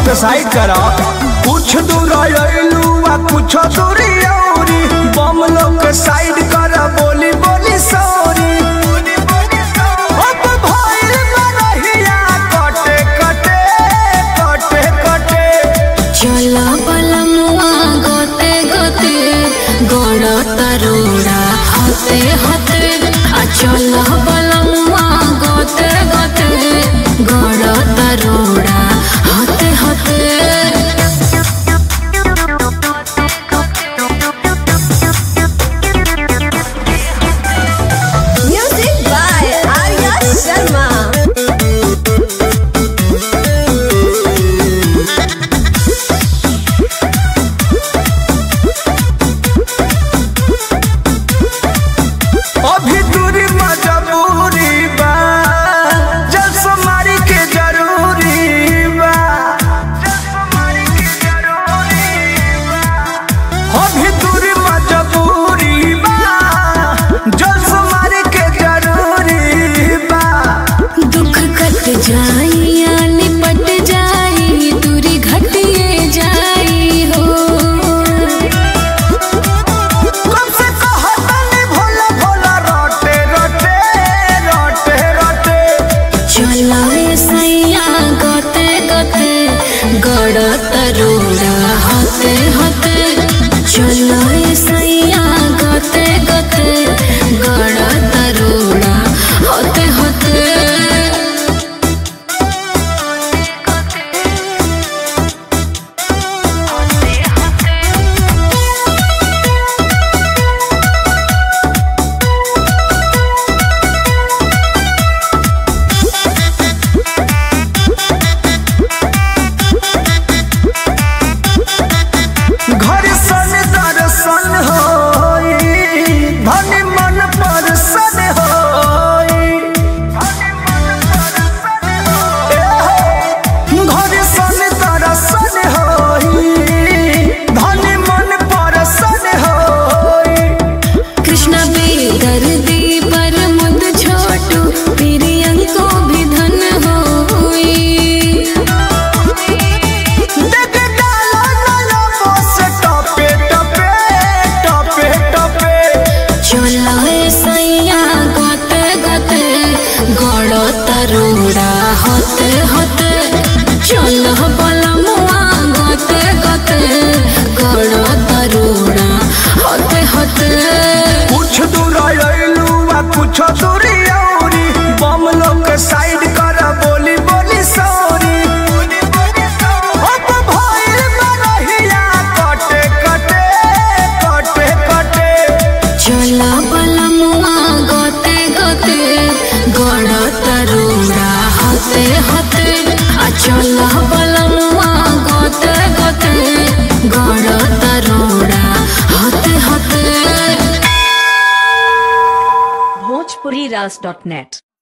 के साइड करा कुछ दूर अइलू आ कुछ दूरी औरी बम लोग के साइड कर बोली बोली सॉरी अब भइल बरहिया कटे कटे कटे कटे चला बलमुआ गोते गोते गोड़ तरोड़ा हते हते आ चला बलमुआ गोते गोते गोड़ तरोड़ा हते हते Music by Arya Sharma. अभी दूरी मजबूरी बा जसमारी के जरूरी बा अभी दूरी मजबूरी बा जसमारी के जरूरी बा दुख कट जाई या निपट जाई दूरी घटिए जाई हो कब से कहतनी भोला भोला रोटे रोटे रोटे रोटे चला सैया गोते गोते गड़ तरोड़ा हते हते चला सैया गोते गोते गड़ तरोड़ा हते हते घर सन दर्शन होई धन मन परसन होई ए हो, घर सन दर्शन होई धन मन परसन होई कृष्ण बेदर्दी पर मुद छोटू प्रियंको भी धन होई देख डालो नलो बोस टपे टपे टपे टपे चला सैया गोते गोते गड़ तरोड़ा होते होते चल बलमुआ गोते गोते गड़ तरोड़ा होते होते कुछ दूर अइलू आ कुछ दूरी औरी बम लोग के साइड कर बोली बोली सॉरी अब भइल बरहिया कटे कटे कटे कटे चला बलमुआ गोते गोते गड़ तरोड़ा होते होते आ चला बलमुआ गोते गोते गड़ तरोड़ा होते होते bhojpuriras.net